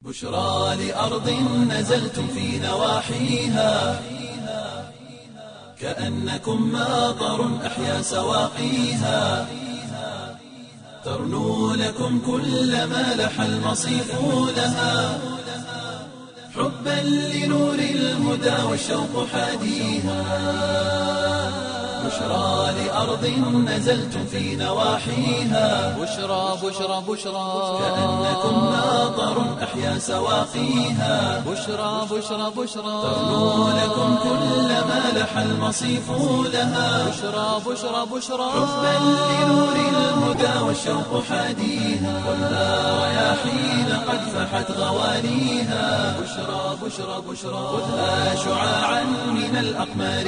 بشرى لأرض نزلتم في نواحيها كأنكم ماطر أحيا سواقيها ترنو لكم كل ما لح المصيف لها حبا لنور الهدى والشوق حاديها بشرى لأرض نزلتم في نواحيها بشرى بشرى بشرى كأنكم ماطر أحيا سواقيها بشرى بشرى بشرى ترنو لكم كل ما لح المصيف لها بشرى بشرى بشرى حبا لنور الهدى والشوق حاديها خذها رياحين قد فحت غواليها بشرى بشرى بشرى خذها شعاعا من الأقمار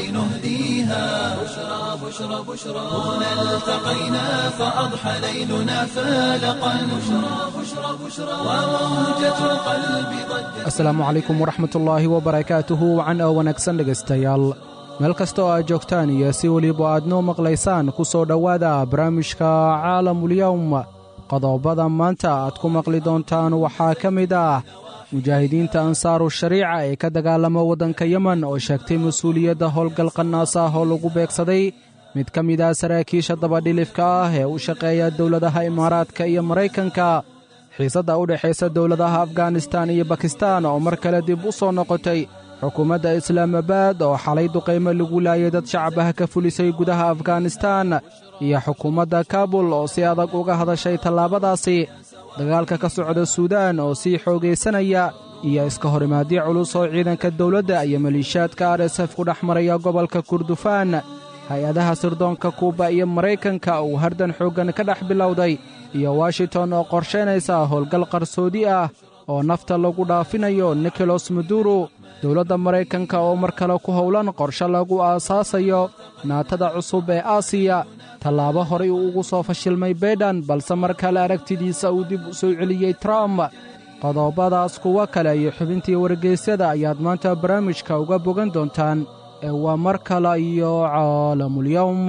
نهديها بشرى بشرى بشرى هنا التقينا فأضحى ليلنا فالقا بشرى بشرى بشرى وموجة القلب ضجت asalaamu calaykum waraxmatullaahi wabarakaatuhu wacan oo wanaagsan dhegaystayaal meel kasta oo aad joogtaan iyo si weliba aad noo maqlaysaan ku soo dhowaada barnaamijka caalamulyowm qodobada maanta aad ku maqli doontaan waxaa ka mid ah mujaahidiinta ansaaru shariica ee ka dagaalama waddanka yemen oo sheegtay mas-uuliyadda howlgal qanaas ah oo lagu beegsaday mid ka mid ah saraakiisha dabadhilifka ah ee u shaqeeya dowladaha imaaraadka iyo maraykanka xiisadda u dhexaysa dowladaha afganistan iyo bakistan oo mar kale dib u soo noqotay xukuumadda islaamabad oo xalay duqaymo lagu laayay dad shacabaha ka fulisay gudaha afganistan iyo xukuumadda kabul oo si adag uga hadashay tallaabadaasi dagaalka ka socda suudaan oo sii xoogaysanaya iyo iska horimaadyo culus oo ciidanka dowladda iyo maliishaadka r s f ku dhex maraya gobolka kurdufaan hay-adaha sirdoonka kuuba iyo maraykanka uu hardan xooggan ka dhex bilowday iyo washington oo qorshaynaysa howlgal qarsoodi ah oo nafta lagu dhaafinayo nikolos maduro dowladda maraykanka oo mar kale ku howlan qorshe lagu aasaasayo naatada cusub ee aasiya tallaabo horay uu ugu soo fashilmay baydhan balse mar kale aragtidiisa uu dib u soo celiyey trump qodobadaas kuwo kale iyo xubintii wargeysyada ayaad maanta barnaamijka uga bogan doontaan ee waa mar kale iyo caalamulyowm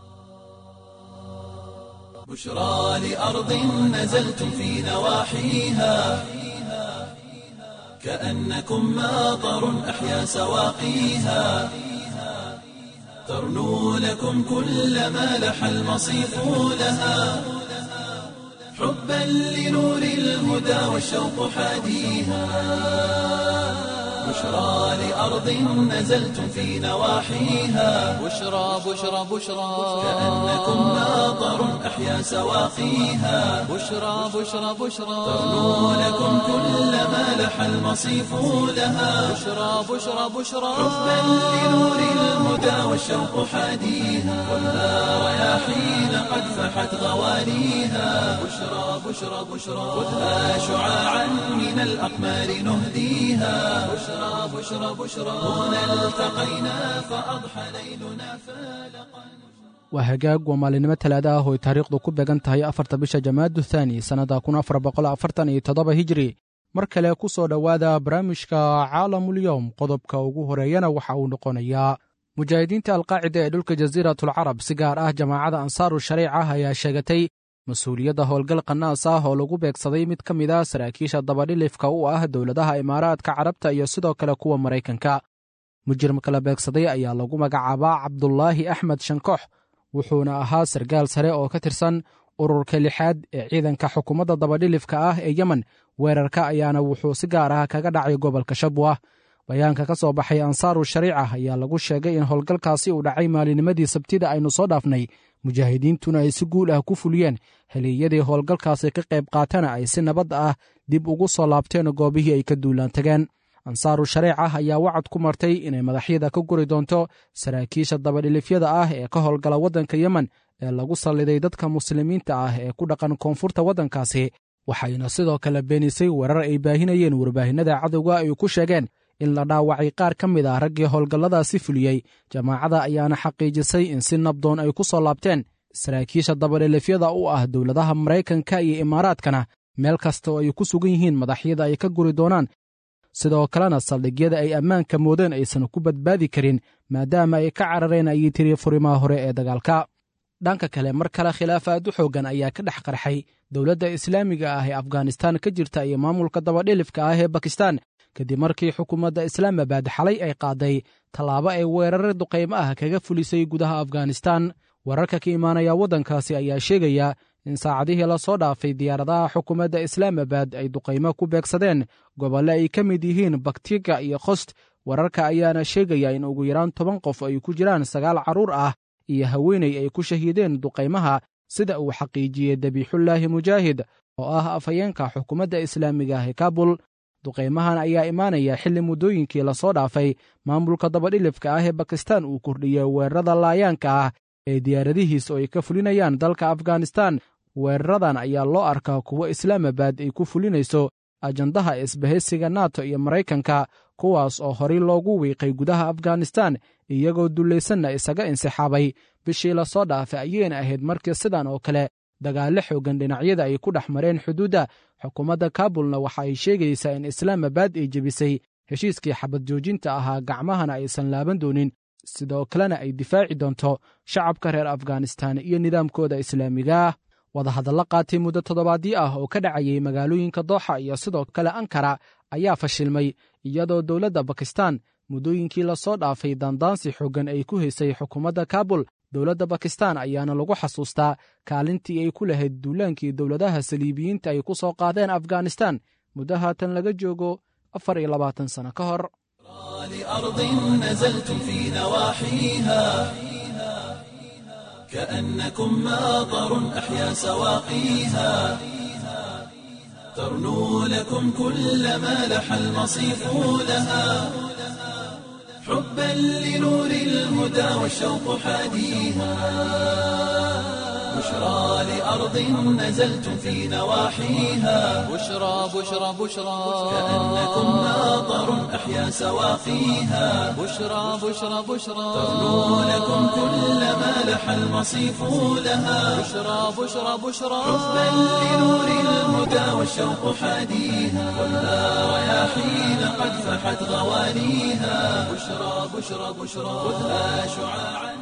بشرى لأرض نزلتم في نواحيها كأنكم ماطر أحيا سواقيها ترنو لكم كل ما لح المصيف لها حبا لنور الهدى والشوق حاديها بشرى لأرض نزلتم في نواحيها بشرى بشرى بشرى كأنكم ماطر أحيا سواقيها بشرى بشرى بشرى ترنو لكم كل ما لح المصيف لها بشرى بشرى بشرى حبا لنور الهدى والشوق حاديها خذها رياحين قد فحت غواليها بشرى بشرى بشرى خذها شعاعا من الأقمار نهديها بشرى بشرى بشرى هنا التقينا فأضحى ليلنا فالقا waa hagaag waa maalinimo talaada ah oo ay taariikhdu ku beegan tahay afarta bisha jamaadu thaani sannadda kun afar boqol afartan iyo toddoba hijri mar kale ku soo dhowaada barnaamijka caalamulyowm qodobka ugu horeeyana waxa uu noqonayaa mujaahidiinta alqaacida ee dhulka jasiiratulcarab si gaar ah jamaacadda ansaaru shariica ayaa sheegatay mas-uuliyadda howlgal qanaas ah oo lagu beegsaday mid ka mid ah saraakiisha dabadhilifka u ah dowladaha imaaraadka carabta iyo sidoo kale kuwa maraykanka mujrimka la beegsaday ayaa lagu magacaabaa cabdulaahi axmed shankox wuxuuna ahaa sargaal sare oo ka tirsan ururka lixaad ee ciidanka xukuumadda dabadhilifka ah ee yemen weerarka ayaana wuxuu si gaar ah kaga dhacay gobolka shabwa bayaanka ka soo baxay ansaaru shariica ayaa lagu sheegay in howlgalkaasi uu dhacay maalinimadii sabtida aynu soo dhaafnay mujaahidiintuna ay si guul ah ku fuliyeen heliiyadii howlgalkaasi ka qayb qaatana ay si nabad ah dib ugu soo laabteen goobihii ay ka duulaan tageen ansaaru shariica ayaa wacad ku martay inay madaxyada ka guri doonto saraakiisha dabadhilifyada ah ee ka howlgala waddanka yemen ee lagu salliday dadka muslimiinta ah ee ku dhaqan koonfurta waddankaasi waxayna sidoo kale beenisay weerar ay baahinayeen warbaahinada cadowga ay ku sheegeen in la dhaawacay qaar ka mid ah raggii howlgalladaasi fuliyey jamaacada ayaana xaqiijisay in si nabdoon ay ku soo laabteen saraakiisha dabadhilifyada u ah dowladaha maraykanka iyo imaaraadkana meel kasta oo ay ku sugan yihiin madaxyada ay ka guri doonaan sidoo kalena saldhigyada ay ammaanka moodeen aysan ku badbaadi karin maadaama ay ka carareen ayay tiri furimaha hore ee dagaalka dhanka kale mar kale khilaaf aad u xooggan ayaa ka dhex qarxay dowladda islaamiga ah ee afghanistan ka jirta iyo maamulka dabadhilifka ah ee bakistan kadib markii xukuumadda islaamabad xalay ay qaaday tallaabo ay weerare duqaymo ah kaga fulisay gudaha afghanistan wararka ka imaanaya waddankaasi ayaa sheegaya in saacadihii la soo dhaafay diyaaradaha xukuumadda islaamabad ay duqaymo ku beegsadeen gobolle ay ka mid yihiin baktiga iyo khost wararka ayaana sheegaya in ugu yaraan toban qof ay ku jiraan sagaal carruur ah iyo haweeney ay ku shahiideen duqaymaha sida uu xaqiijiyey dabiixullaahi mujaahid oo ah afhayeenka xukuumadda islaamiga ah ee kaabul duqaymahan ayaa imaanaya xilli muddooyinkii lasoo dhaafay maamulka dabadhilifka ah ee bakistan uu kordhiyey weerarada laayaanka ah ee diyaaradihiis oo ay ka fulinayaan dalka afghanistan weeraradan ayaa loo arkaa kuwo islaamabad ay ku fulinayso ajandaha isbahaysiga nato iyo maraykanka kuwaas oo horay loogu wiiqay gudaha afghanistan iyagoo dullaysanna isaga insixaabay bishii lasoo dhaafay ayayna ahayd markii sidan oo kale dagaallo xooggan dhinacyada ay ku dhex mareen xuduudda xukuumadda kaabulna waxa ay sheegaysaa in islaamabad ay jebisay heshiiskii xabad joojinta ahaa gacmahana aysan laaban doonin sidoo kalena ay difaaci doonto shacabka reer afghanistan iyo nidaamkooda islaamiga ah wadahadallo qaatay muddo toddobaadyo ah oo ka dhacayay magaalooyinka dooxa iyo sidoo kale ankara ayaa fashilmay iyadoo dowladda bakistan muddooyinkii lasoo dhaafay daandaansi xooggan ay ku haysay xukuumadda kaabul dowladda bakistan ayaana lagu xasuustaa kaalintii ay ku lahayd duulaankii dowladaha saliibiyiinta ay ku soo qaadeen afghanistan muddo haatan laga joogo afar iyo labaatan sano ka hor لأرض نزلتم في نواحيها كأنكم ماطر أحيا سواقيها ترنو لكم كل ما لح المصيف لها حبا لنور الهدى والشوق حاديها بشرى لأرض نزلتم في نواحيها بشرى بشرى بشرى كأنكم ماطر أحيا سواقيها بشرى بشرى بشرى ترنو لكم كل ما لح المصيف لها بشرى بشرى بشرى حبا لنور الهدى والشوق حاديها والنار رياحين قد فحت غوانيها بشرى بشرى بشرى خذها شعاعا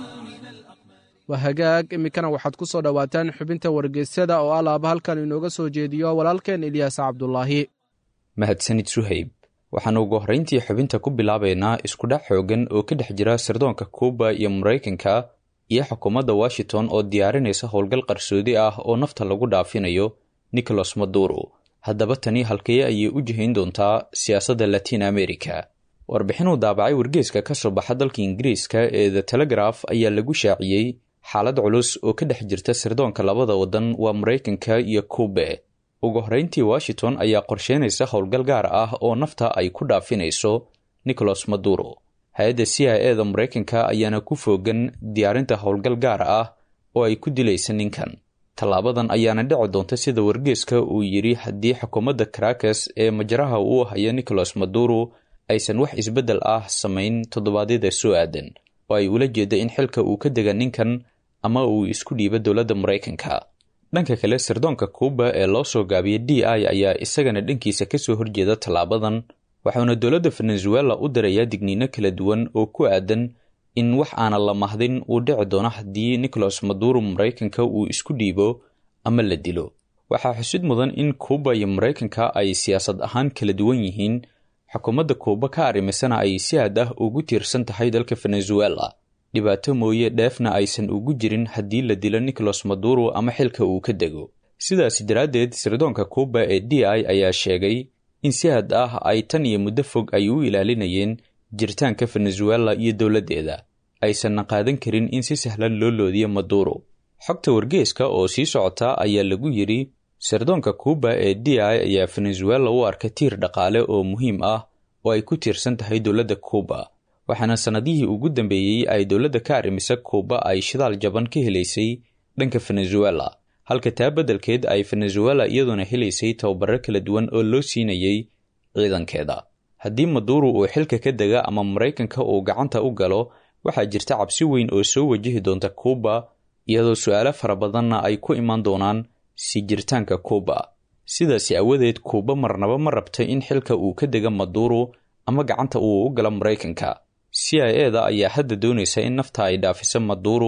waa hagaag iminkana waxaad ku soo dhowaataan xubinta wargeysyada oo alaaba halkan inooga soo jeediyo walaalkeen ilyaas cabdulaahi mahadsanid suhayb waxaanu ugu horrayntii xubinta ku bilaabaynaa iskudhac xoogan oo ka dhex jira sirdoonka kuuba iyo maraykanka iyo xukuumadda washington oo diyaarinaysa howlgal qarsoodi ah oo nafta lagu dhaafinayo nicholas maduro haddaba tani halkee ayay u jihayn doontaa siyaasadda latiin america warbixinuu daabacay wargeeska ka soo baxa dalka ingiriiska ee the telegraf ayaa lagu shaaciyey xaalad culus oo ka dhex jirta sirdoonka labada waddan waa maraykanka iyo kuube ugu horrayntii washington ayaa qorsheynaysa howlgal gaar ah oo nafta ay ku dhaafinayso nicholas maduro hay-adda c i e da maraykanka ayaana ku foogan diyaarinta howlgal gaar ah oo ay ku dilaysa ninkan tallaabadan ayaana dhici doonta sida wargeeska uu yidhi haddii xukuumadda caracas ee majaraha uu haya nicholas maduro aysan wax isbeddel ah samayn toddobaadyada soo aadan oo ay ula jeeda in xilka uu ka dega ninkan ama uu isku dhiibo dowladda maraykanka dhanka kale sirdoonka kuuba ee loo soo gaabiyay d i ayaa isagana dhankiisa kasoo horjeeda tallaabadan waxauna dowladda venezuela u dirayaa digniino kala duwan oo ku aadan in wax aana la mahdin uu dhici doono haddii nicholas maduro maraykanka uu isku dhiibo ama la dilo waxaa xusid mudan in kuuba iyo maraykanka ay siyaasad ahaan kala duwan yihiin xukuumadda kuuba ka arrimisana ay si aad ah ugu tiirsan tahay dalka venezuela dhibaato mooye dheefna aysan ugu jirin haddii la dilo nicholas maduro ama xilka uu ka dego sidaas daraaddeed sirdoonka kuuba ee d i ayaa sheegay in si aad ah ay tan iyo muddo fog ay u ilaalinayeen jiritaanka venezuela iyo dowladdeeda aysanna qaadan karin in si sahlan loo loodiyo maduro xogta wargeeska oo sii socota ayaa lagu yidhi sirdoonka kuuba ee d i ayaa venezuela u arka tiir dhaqaale oo muhiim ah oo ay ku tiirsan tahay dowladda kuuba waxaana sannadihii ugu dambeeyey ay dowladda ka arrimisa kuuba ay shidaal jaban ka helaysay dhanka venezuela halka taa beddelkeed ay venezuela iyaduna helaysay tababaro kala duwan oo loo siinayay ciidankeeda haddii maduro uu xilka ka dega ama maraykanka uu gacanta u galo waxaa jirta cabsi weyn oo soo wajihi doonta kuuba iyadoo su-aalo fara badanna ay ku imaan doonaan sii jiritaanka kuuba sidaasi awadeed kuuba marnaba ma rabta in xilka uu ka dega maduro ama gacanta uu u galo maraykanka c i e da ayaa hadda doonaysa in nafta ay dhaafiso maduro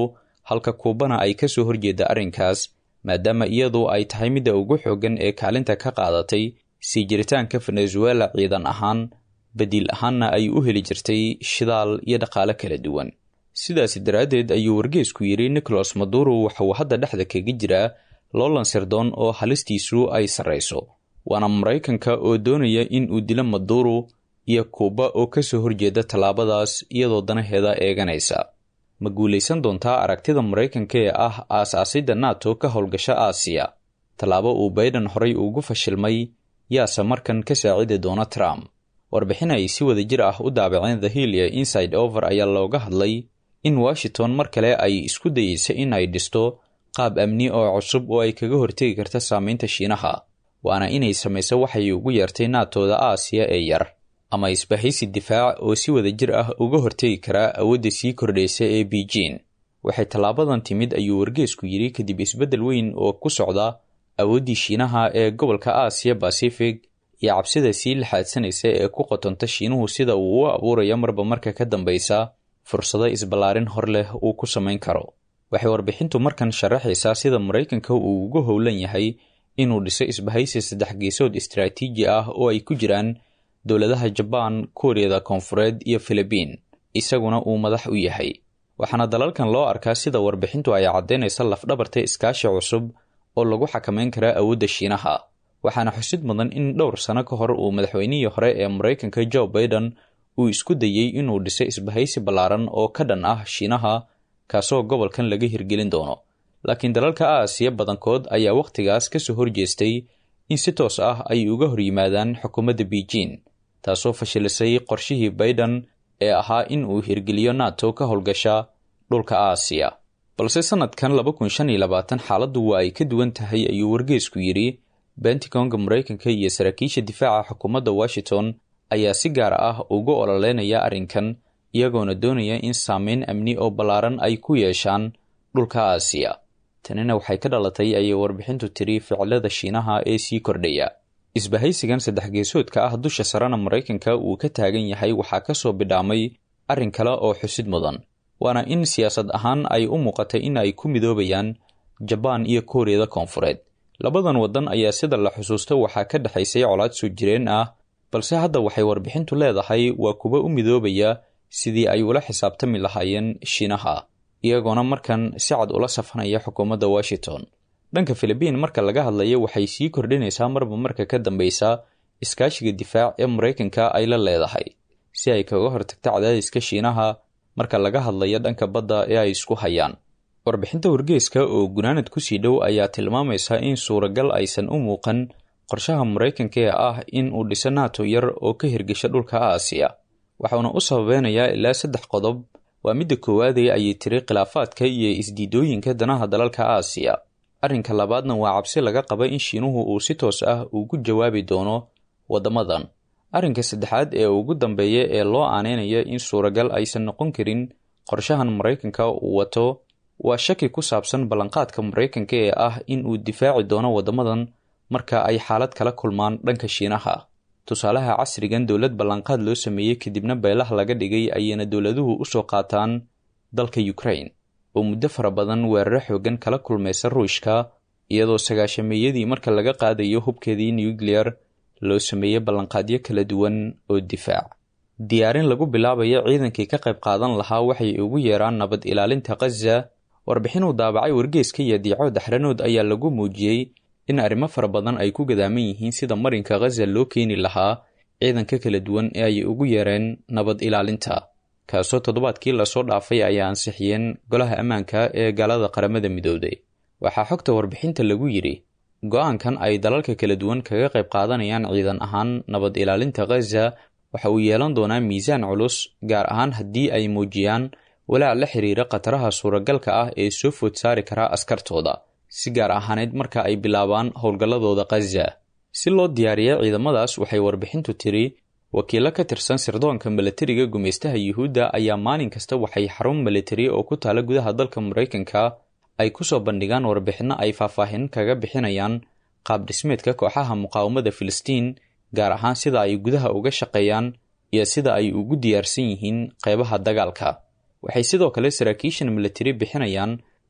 halka kuubana ay ka soo horjeeda arrinkaas maadaama iyadu ay tahay midda ugu xooggan ee kaalinta ka qaadatay sii jiritaanka venezuela ciidan ahaan badiil ahaanna ay u heli jirtay shidaal iyo dhaqaale kala duwan sidaasi daraaddeed ayuu wargeesku yidhi nicholas maduro waxa uu hadda dhexda kaga jiraa loolan sirdoon oo halistiisu ay sarrayso waana maraykanka oo doonaya in uu dilo maduro iyo kuuba oo ka soo horjeeda tallaabadaas iyadoo danaheeda eeganaysa ma guulaysan doontaa aragtida maraykanka ee ah aas-aasidda nato ka howlgasha aasiya tallaabo uu bayden horay ugu fashilmay yaase markan ka saacidi doona trump warbixin ay si wada jir ah u daabaceen the hill iyo inside over ayaa looga hadlay in washington mar kale ay isku dayeysa in ay dhisto qaab amni oo cusub oo ay kaga hortegi karta saameynta shiinaha waana inay samayso waxay ugu yeertay naatooda aasiya ee yar ama isbahaysi difaac oo si wada jir ah uga hortegi karaa awoodda sii kordhaysa ee beijing waxay tallaabadan timid ayuu wargeesku yidhi kadib isbeddel weyn oo ku socda awooddii shiinaha ee gobolka aasiya bacific iyo cabsida sii laxaadsanaysa ee ku qotonta shiinuhu sida uu u abuurayo marba marka ka dambaysa fursado isballaarin hor leh uu ku samayn karo waxay warbixintu markan sharaxaysaa sida maraykanka uu ugu howlan yahay inuu dhiso isbahaysi saddex geesood istaraatiiji ah oo ay ku jiraan dowladaha jabaan kuuriyada koonfureed iyo filibiin isaguna uu madax u yahay waxaana dalalkan loo arkaa sida warbixintu ay caddaynaysa lafdhabarta iskaashi cusub oo lagu xakamayn karaa awoodda shiinaha waxaana xusid mudan in dhowr sano ka hor uu madaxweynihii hore ee maraykanka joe baiden uu isku dayey inuu dhiso isbahaysi ballaaran oo ka dhan ah shiinaha kaasoo gobolkan laga hirgelin doono laakiin dalalka aasiya badankood ayaa wakhtigaas ka soo horjeestay in si toos ah ay uga hor yimaadaan xukuumadda beijing taasoo fashilisay qorshihii baiden ee ahaa in uu hirgeliyo nato ka howlgasha dhulka aasiya balse sannadkan laba kun shan iyo labaatan xaaladdu waa ay ka duwan tahay ayuu wargeesku yidhi bentigonga maraykanka iyo saraakiisha difaaca xukuumadda washington ayaa si gaar ah ugu ololeynaya arrinkan iyagoona doonaya in saameyn amni oo ballaaran ay ku yeeshaan dhulka aasiya tanina waxay ka dhalatay ayay warbixintu tiri ficilada shiinaha ee sii kordhaya isbahaysigan saddex geesoodka ah dusha sarena maraykanka uu ka taagan yahay waxaa ka soo bidhaamay arrin kale oo xusid mudan waana in siyaasad ahaan ay u muuqatay in ay ku midoobayaan jabaan iyo kuuriyada koonfureed labadan waddan ayaa sida la xusuusto waxaa ka dhexaysay colaad soo jireen ah balse hadda waxay warbixintu leedahay waa kuwa u midoobaya sidii ay ula xisaabtami lahaayeen shiinaha iyagoona markan si cad ula safanaya xukuumadda washington dhanka filibiin marka laga hadlayo waxay sii kordhinaysaa marba marka ka dambeysa iskaashiga difaac ee maraykanka ay la leedahay si ay kaga hortagto cadaadiska shiinaha marka laga hadlayo dhanka badda ee ay isku hayaan warbixinta wargeeska oo gunaanad kusii dhow ayaa tilmaamaysa in suuragal aysan u muuqan qorshaha maraykanka ee ah in uu dhiso nato yar oo ka hirgesha dhulka aasiya waxauna u sababeynayaa ilaa saddex qodob waa midda koowaadee ayay tiri khilaafaadka iyo isdiidooyinka danaha dalalka aasiya arrinka labaadna waa cabsi laga qaba in shiinuhu uu si toos ah ugu jawaabi doono waddamadan arrinka saddexaad ee ugu dambeeya ee loo aaneynaya in suuragal aysan noqon karin qorshahan maraykanka uu wato waa shaki ku saabsan ballanqaadka maraykanka ee ah in uu difaaci doono waddamadan marka ay xaalad kala kulmaan dhanka shiinaha tusaalaha casrigan dowlad ballanqaad loo sameeyey kadibna beelaha laga dhigay ayayna dowladuhu usoo qaataan dalka ukraine oo muddo fara badan weeraro xoogan kala kulmaysa ruushka iyadoo sagaashameeyadii marka laga qaadayo hubkeedii nuclear loo sameeyey ballanqaadyo kala duwan oo difaac diyaarin lagu bilaabayo ciidankii ka qayb qaadan lahaa waxay ugu yeeraan nabad ilaalinta khaza warbixinuu daabacay wargeeska iyo diico daxranood ayaa lagu muujiyey in arrimo fara badan ay ku gadaaman yihiin sida marinka khaza loo keeni lahaa ciidanka kala duwan ee ay ugu yeereen nabad ilaalinta kaasoo toddobaadkii lasoo dhaafay ay ansixiyeen golaha ammaanka ee gaalada qaramada midooday waxaa xogta warbixinta lagu yidhi go-aankan ay dalalka kala duwan kaga qayb qaadanayaan ciidan ahaan nabad ilaalinta khaza waxa uu yeelan doonaa miisaan culus gaar ahaan haddii ay muujiyaan walaac la xiriira khataraha suuragalka ah ee soo food saari karaa askartooda si gaar ahaaneyd marka ay bilaabaan howlgalladooda khaza si loo diyaariya ciidamadaas waxay warbixintu tiri wakiilo ka tirsan sirdoonka milatariga gumaystaha yuhuudda ayaa maalin kasta waxay xarun militari oo ku taala gudaha dalka maraykanka ay kusoo bandhigaan warbixinno ay faahfaahin kaga bixinayaan qaab dhismeedka kooxaha muqaawamada filistiin gaar ahaan sida ay gudaha uga shaqeeyaan iyo sida ay ugu diyaarsan yihiin qeybaha dagaalka waxay sidoo kale saraakiishan militari bixinayaan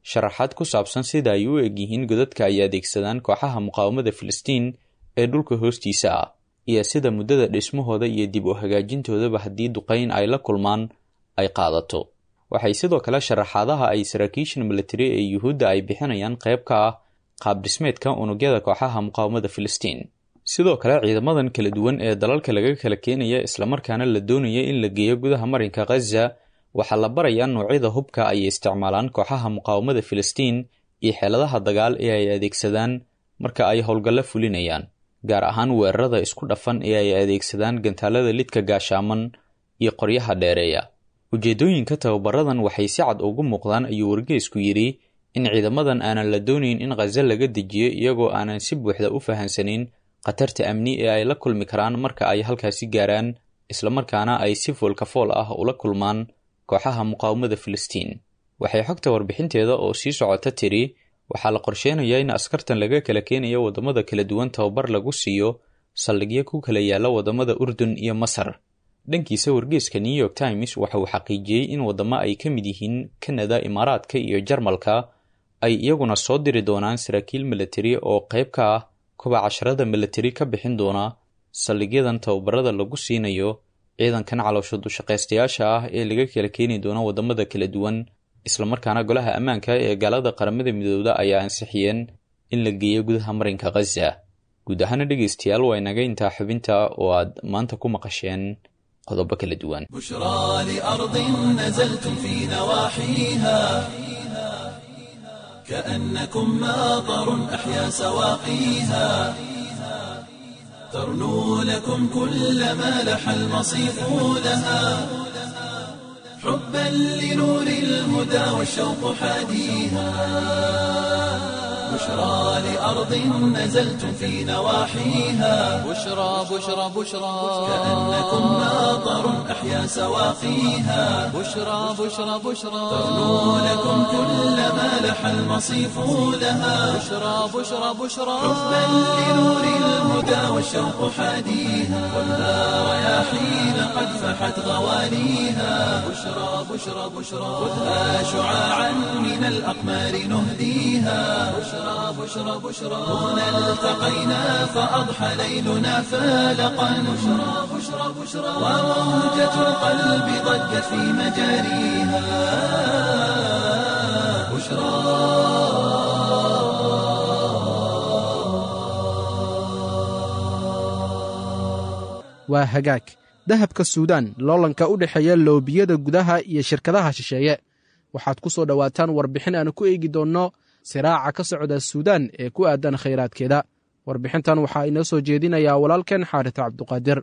sharaxaad ku saabsan sida ay u egyihiin godadka ay adeegsadaan kooxaha muqaawamada filistiin ee dhulka hoostiisa ah iyo sida muddada dhismahooda iyo dib u hagaajintoodaba haddii duqayn ay la kulmaan ay qaadato waxay sidoo kale sharaxaadaha ay saraakiishan militari ee yuhuudda ay bixinayaan qayb ka ah qaabdhismeedka unugyada kooxaha muqaawamada filistiin sidoo kale ciidamadan kala duwan ee dalalka laga kala keenaya islamarkaana la doonaya in la geeyo gudaha marinka khaza waxaa la barayaa noocyada hubka ay isticmaalaan kooxaha muqaawamada filistiin iyo xeeladaha dagaal ee ay adeegsadaan marka ay howlgallo fulinayaan gaar ahaan weerarada isku dhafan ee ay adeegsadaan gantaalada lidka gaashaaman iyo qoryaha dheereeya ujeeddooyinka tababaradan waxay si cad ugu muuqdaan ayuu wargeysku yidhi in ciidamadan aanan la doonayn in khaza laga dejiyo iyagoo aanan si buuxda u fahansanayn khatarta amni ee ay la kulmi karaan marka ay halkaasi gaaraan islamarkaana ay si foolka fool ah ula kulmaan kooxaha muqaawamada filistiin waxay xogta warbixinteeda oo sii socota tiri waxaa la qorsheynayaa in askartan laga kala keenayo waddamada kala duwan tababar lagu siiyo saldhigyo ku kala yaalla waddamada urdun iyo masar dhankiisa wargeeska new york times waxa uu xaqiijiyey in waddamo ay ka mid yihiin kanada imaaraadka iyo jarmalka ay iyaguna soo diri doonaan saraakiil militari oo qayb ka ah kuba casharada militari ka bixin doona saldhigyadan tababarada lagu siinayo ciidankan caloosha dushaqaystayaasha ah ee laga kala keeni doono waddamada kala duwan islamarkaana golaha ammaanka ee gaalada qaramada midooda ayaa ansixiyeen in la geeyo gudaha marinka khaza guud ahaana dhegaystayaal waa inaga intaa xubinta oo aad maanta ku maqasheen qodobo kala duwan بشرى لأرض نزلتم في نواحيها كأنكم ماطر أحيا سواقيها ترنو لكم كل ما لح المصيف لها حبا لنور الهدى والشوق حاديها بشرى لأرض نزلتم في نواحيها بشرى بشرى بشرى كأنكم ماطر أحيا سواقيها بشرى بشرى بشرى ترنو لكم كل ما لح المصيف لها بشرى بشرى بشرى حبا لنور الهدى والشوق حاديها والنار رياحين قد فحت غواليها بشرى بشرى بشرى خذها شعاعا من الأقمار نهديها بشرى بشرى بشرى هنا التقينا فأضحى ليلنا فالقا بشرى بشرى بشرى وموجة القلب ضجت في مجاريها بشرى waa hagaag dahabka suudaan loolanka u dhexeeya loobiyada gudaha iyo shirkadaha shisheeye waxaad ku soo dhowaataan warbixin aan ku eegi doonno siraaca ka socda suudaan ee ku aadan khayraadkeeda warbixintan waxaa inoo soo jeedinayaa walaalkeen xaarita cabduqaadir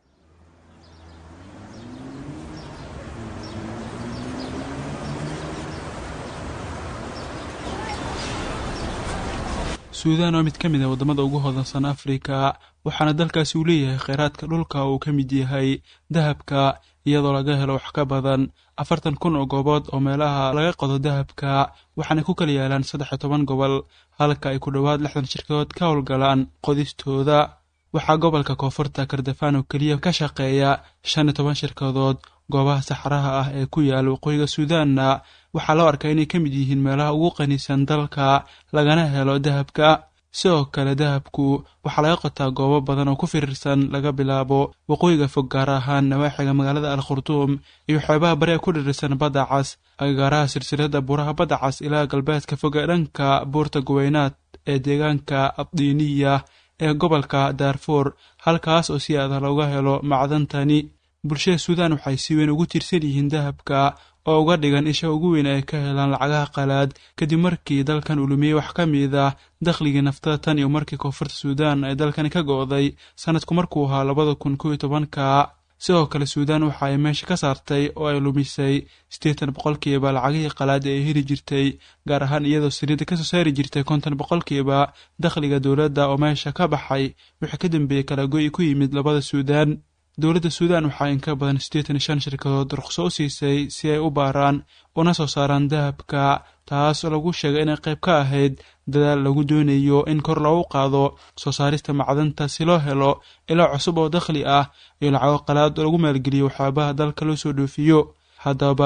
suudaan waa mid ka mid ah waddamada ugu hodansan afrika waxaana dalkaasi uu leeyahay kheyraadka dhulka uu ka mid yahay dahabka iyadoo laga helo wax ka badan afartan kun oo goobood oo meelaha laga qodo dahabka waxaana ku kala yaalaan saddex iyo toban gobol halka ay ku dhowaad lixdan shirkadood ka howlgalaan qodistooda waxaa gobolka koonfurta kardafaan oo keliya ka shaqeeya shan iyo toban shirkadood goobaha saxaraha ah ee ku yaala waqooyiga suudaanna waxaa loo arkaa inay ka mid yihiin meelaha ugu qaniisan dalka lagana helo dahabka sidoo kale dahabku waxaa laga qotaa goobo badan oo ku firirsan laga bilaabo waqooyiga fog gaar ahaan nawaaxiga magaalada al khurtuum iyo xeebaha bari ee ku dhirirsan badda cas agagaaraha silsilada buuraha badda cas ilaa galbeedka fog ee dhanka buurta guweynaad ee deegaanka abdiiniya ee gobolka daarfuur halkaas oo si aada looga helo macdantani bulshada suudaan waxay si weyn ugu tiirsan yihiin dahabka oo uga dhigan isha ugu weyn ay ka helaan lacagaha qalaad kadib markii dalkan uu lumiyey wax ka mid ah dakhligii naftada tan iyo markii koonfurta suudaan ay dalkani ka go'day sanadku markuu ahaa labada kun kow iyo tobanka sidoo kale suudaan waxa ay meesha ka saartay oo ay lumisay siddeetan boqolkiiba lacagihii qalaad ee ay heli jirtay gaar ahaan iyadoo saliidda kasoo saari jirtay konton boqolkiiba dakhliga dowladda oo meesha ka baxay wixii ka dambeeyey kala go'i ku yimid labada suudaan dowladda suudaan waxaa in ka badan siddeetan iyo shan shirkadood ruqso u siisay si ay u baaraan una soo saaraan dahabka taas oo lagu sheegay inay qayb ka ahayd dadaal lagu doonayo in kor loogu qaado soo saarista macdanta si loo helo ilaa cusub oo dakhli ah iyo lacago qalaad oo lagu maalgeliyo waxyaabaha dalka loo soo dhoofiyo haddaba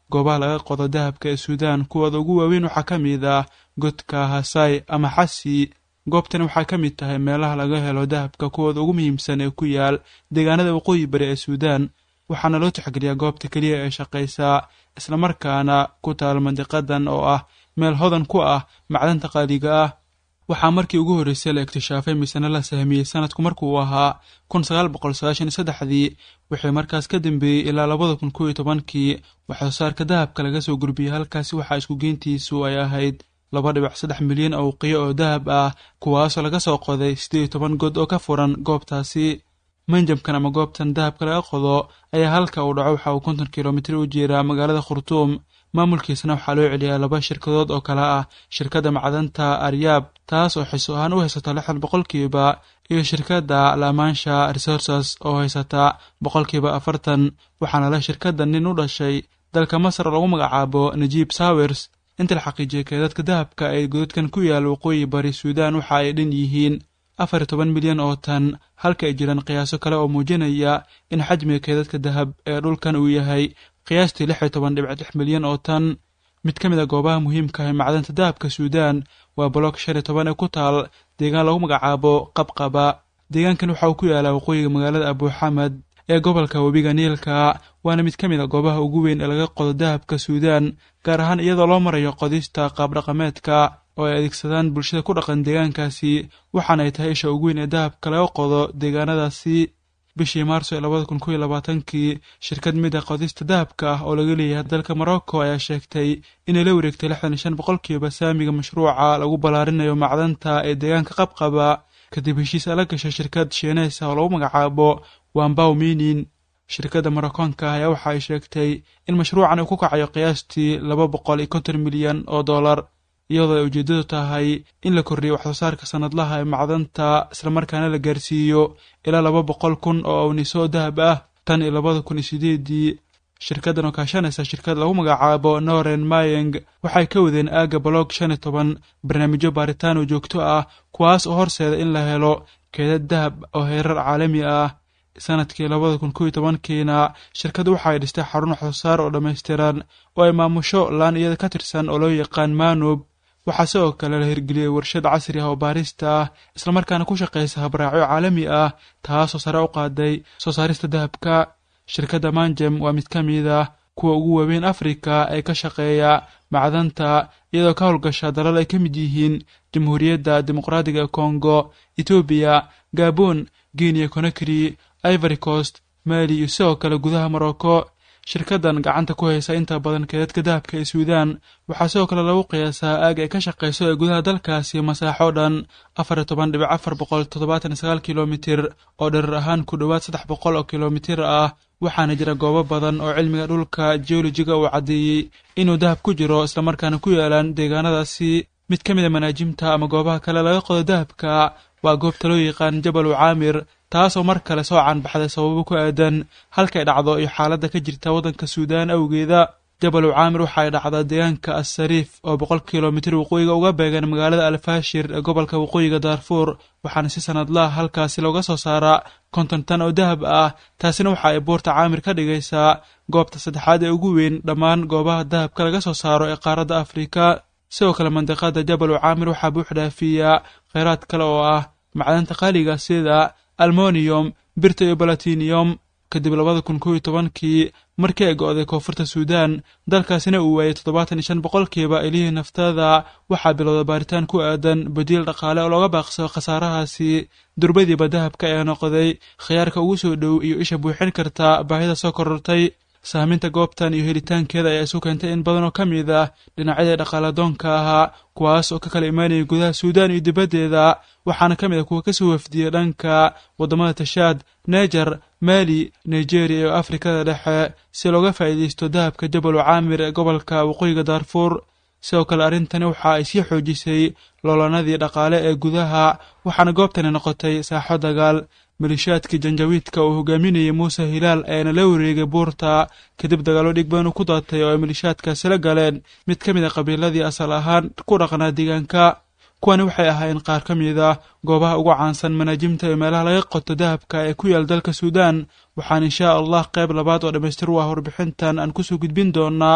goobaha laga qodo dahabka ee suudaan kuwooda ugu waaweyn waxaa ka mid ah godka hasai ama xasi goobtani waxay ka mid tahay meelaha laga helo dahabka kuwooda ugu muhiimsan ee ku yaal deegaanada waqooyi bari ee suudaan waxaana loo tixgeliyaa goobta keliya ee shaqaysaa islamarkaana ku taal mandiqadan oo ah meel hodan ku ah macdanta qaaliga ah waxaa markii ugu horreysay la iktishaafay misena la sahmiyey sanadku markuu ahaa kun sagaal boqol sagaashan iyo saddexdii wixii markaas ka dambeeyey ilaa labada kun kow iyo tobankii waxsoo saarka dahabka laga soo gurbiyey halkaasi waxaa isku geyntiisu ay ahayd laba dhibac saddex milyan oo qiyo oo dahab ah kuwaasoo laga soo qoday siddeed iyo toban god oo ka furan goobtaasi manjamkan ama goobtan dahabka laga qodo ayaa halka uu dhaco waxa uu konton kilomitir u jeeraa magaalada khurtuum maamulkiisana waxaa loo celiyaa laba shirkadood oo kale ah shirkadda macdanta aryaab taas oo xiso ahaan u haysata lixdan boqolkiiba iyo shirkadda lamansha resources oo haysata boqolkiiba afartan waxaana leh shirkadda nin u dhashay dalka masar oo lagu magacaabo najiib sawers inta la xaqiijiyay keedadka dahabka ee godadkan ku yaal waqooyi bari suudaan waxa ay dhan yihiin afar iyo toban milyan oo tan halka ay jiraan qiyaaso kale oo muujinaya in xajmiga keedadka dahab ee dhulkan uu yahay qiyaastii lix iyo toban dhibic lix milyan oo tan mid ka mid a goobaha muhiimka ah macdanta dahabka suudaan waa bolok shan iyo toban ee ku taal deegaan lagu magacaabo qabqaba deegaankan waxa uu ku yaalaa waqooyiga magaalada abuuxamed ee gobolka webiga niilka waana mid ka mid a goobaha ugu weyn ee laga qodo dahabka suudaan gaar ahaan iyadoo loo marayo qodista qaabdhaqameedka oo ay adeegsadaan bulshada ku dhaqan deegaankaasi waxaana ay tahay isha ugu weyn ee dahabka laga qodo deegaanadaasi bishii maarso ee labada kun kow iyo labaatankii shirkad mid a qodista dahabka ah oo laga leeyahay dalka morocco ayaa sheegtay inay la wareegtay lixdan iyo shan boqolkiiba saamiga mashruuca lagu ballaarinayo macdanta ee deegaanka qabqaba kadib heshiis ala gashay shirkad shiineysa oo lagu magacaabo wambaw minin shirkadda marockoonka ah ayaa waxa ay sheegtay in mashruucan uu ku kacayo qiyaastii laba boqol iyo konton milyan oo dollar iyadoo ay ujeeddadu tahay in la kordhiyo waxsoo saarka sanadlaha ee macdanta islamarkaana la gaarsiiyo ilaa laba boqol kun oo awniso dahab ah tan iyo labada kun iyo sideedii shirkaddan oo kaashanaysa shirkad lagu magacaabo noren mayeng waxay ka wadeen aagga bolog shan iyo toban barnaamijyo baaritaan oo joogto ah kuwaas oo horseeda in la helo keedad dahab oo heerar caalami ah sanadkii labada kun kow iyo tobankiina shirkaddu waxa ay dhistay xarun waxsoosaar oo dhammaystiran oo ay maamusho laan iyada ka tirsan oo loo yaqaan manub waxaa sidoo kale la hirgeliyey warshad casri ah oo baarista ah islamarkaana ku shaqaysa habraacyo caalami ah taasoo sare u qaaday soo saarista dahabka shirkadda manjem waa mid ka mid ah kuwa ugu waaweyn afrika ee ka shaqeeya macdanta iyadoo ka howlgasha dalal ay ka mid yihiin jamhuuriyadda dimuqraadiga ee kongo etoobiya gabon guinea conakry ivory coast mali iyo sidoo kale gudaha morocco shirkaddan gacanta ku haysa inta badan keedadka dahabka ee suudaan waxaa sidoo kale lagu qiyaasaa aag ay ka shaqayso ee gudaha dalkaasi masaaxo dhan afar iyo toban dhibic afar boqol toddobaatan iyo sagaal kilomitir oo dherer ahaan ku dhowaad saddex boqol oo kilomitir ah waxaana jira goobo badan oo cilmiga dhulka geolojiga uu caddeeyey inuu dahab ku jiro islamarkaana ku yaalaan deegaanadaasi mid ka mid a manaajimta ama goobaha kale laga qodo dahabka waa goobta loo yaqaan jabalu caamir taasoo mar kale soo caanbaxday sababo ku aadan halkay dhacdo iyo xaaladda ka jirta waddanka suudaan awgeeda jabalu caamir waxa ay dhacdaa deegaanka assariif oo boqol kilomitir waqooyiga uga beegan magaalada alfaashir ee gobolka waqooyiga daarfuur waxaana si sanadlaha halkaasi looga soo saaraa konton tan oo dahab ah taasina waxa ay buurta caamir ka dhigaysaa goobta saddexaad ee ugu weyn dhammaan goobaha dahabka laga soo saaro ee qaaradda afrika sidoo kale mandiqada jabalu caamir waxaa buux dhaafiya kheyraad kale oo ah macdanta qaaliga sida almoniyom birta iyo balatiniyom kadib labada kun kow iyo tobankii markii ay go-day koonfurta suudaan dalkaasina uu waayey toddobaatan iyo shan boqolkiiba ilihii naftada waxaa bilowda baaritaan ku aadan badiil dhaqaale oo looga baaqsado khasaarahaasi durbadiiba dahabka ayaa noqday khiyaarka ugu soo dhow iyo isha buuxin karta baahida soo korortay saaminta goobtan iyo helitaankeeda ayaa isu keentay in badan oo ka mid ah dhinacyadii dhaqaaladoonka ahaa kuwaas oo ka kala imaanayay gudaha suudaan iyo dibaddeeda waxaana ka mid ah kuwa kasoo wafdiyey dhanka waddamada tashaad neger mali nigeria iyo afrikada dhexe si looga faa'iidaysto dahabka jabalu caamir ee gobolka waqooyiga daarfuur sidoo kale arrintani waxa ay sii xoojisay loolanadii dhaqaale ee gudaha waxaana goobtani noqotay saaxo dagaal malishaadkii janjawiidka uu hogaaminayay muuse hilaal ayaana la wareegay buurta kadib dagaallo dhig badan u ku daatay oo ay malishaadkaasi la galeen mid ka mid a qabiiladii asal ahaan ku dhaqnaa deegaanka kuwani waxay ahaayeen qaar ka mid ah goobaha ugu caansan manaajimta iyo meelaha laga qoto dahabka ee ku yaal dalka suudaan waxaan inshaa allah qayb labaad oo dhammaystir u ah warbixintan aan kusoo gudbin doonaa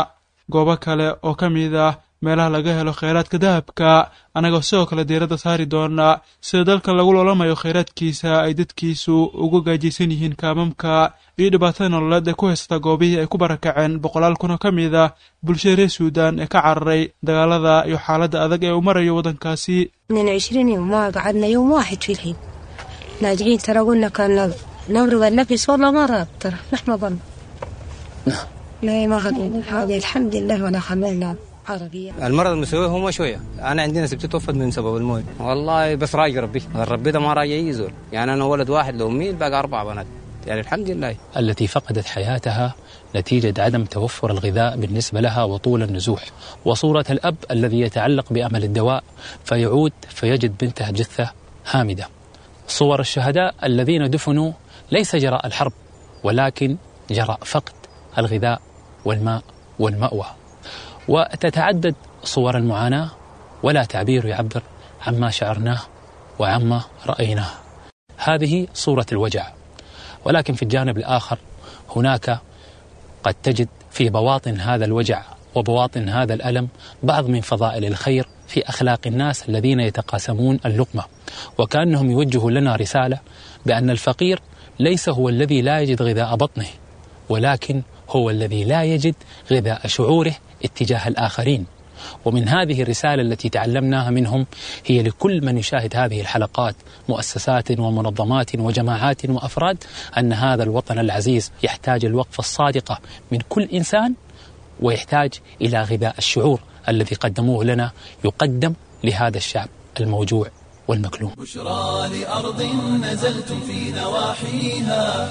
goobo kale oo ka mid ah meelaha laga helo kheyraadka dahabka annagoo sidoo kale diiradda saari doona sida dalkan lagu loolamayo kheyraadkiisa ay dadkiisu ugu gaajaysan yihiin kaamamka iyo dhibaatada nololeed ee ku haysata goobihii ay ku barakaceen boqolaal kun oo ka mid ah bulshada reer suudan ee ka cararay dagaalada iyo xaaladda adag ee uu marayo waddankaasi من عشرين يوم ما قعدنا يوم واحد في الحين لاجئين ترى قلنا كان نمرق النفس والله ما راب ترى نحن ظن لا ما خذينا هذه الحمد لله ولا خملنا عربية المرض المسوي هو ما شويه انا عندنا سبتي توفت من سبب الموت والله بس راجع ربي ربي ده ما راجع يزول يعني انا ولد واحد لو مين باقي اربع بنات يعني الحمد لله التي فقدت حياتها نتيجة عدم توفر الغذاء بالنسبة لها وطول النزوح وصورة الأب الذي يتعلق بأمل الدواء فيعود فيجد بنته جثة هامدة صور الشهداء الذين دفنوا ليس جراء الحرب ولكن جراء فقد الغذاء والماء والمأوى وتتعدد صور المعاناة ولا تعبير يعبر عما شعرناه وعما رأيناه هذه صورة الوجع ولكن في الجانب الآخر هناك قد تجد في بواطن هذا الوجع وبواطن هذا الألم بعض من فضائل الخير في أخلاق الناس الذين يتقاسمون اللقمة وكأنهم يوجهوا لنا رسالة بأن الفقير ليس هو الذي لا يجد غذاء بطنه ولكن هو الذي لا يجد غذاء شعوره اتجاه الآخرين ومن هذه الرسالة التي تعلمناها منهم هي لكل من يشاهد هذه الحلقات مؤسسات ومنظمات وجماعات وأفراد أن هذا الوطن العزيز يحتاج الوقفة الصادقة من كل إنسان ويحتاج إلى غذاء الشعور الذي قدموه لنا يقدم لهذا الشعب الموجوع والمكلوم بشرى لأرض نزلتم في نواحيها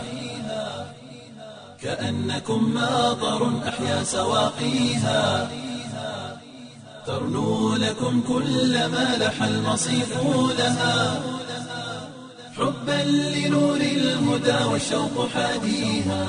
كأنكم ماطر أحيا سواقيها ترنو لكم كل ما لح المصيف لها حبا لنور الهدى والشوق حاديها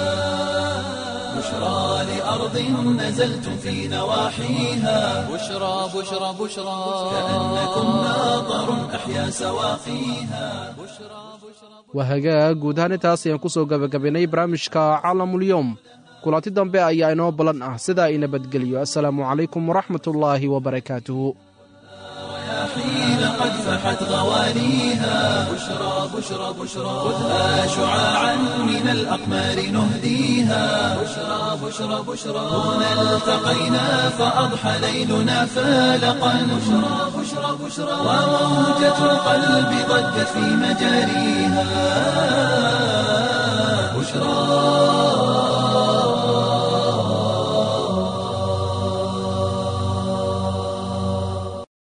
بشرى لأرض نزلتم في نواحيها بشرى بشرى بشرى كأنكم ماطر أحيا سواقيها waa hagaag guud ahaan intaas ayaan ku soo gebagabaynay barnaamijka caalamulyoom kulanti dambe ayaa inoo ballan ah sidaa i nabadgeliyo assalaamu calaykum waraxmatullaahi wabarakaatuhu حين قد فحت غوانيها بشرى بشرى بشرى خذها شعاعا من الأقمار نهديها بشرى بشرى بشرى هنا التقينا فأضحى ليلنا فالقا بشرى بشرى بشرى وموجة القلب ضجت في مجاريها بشرى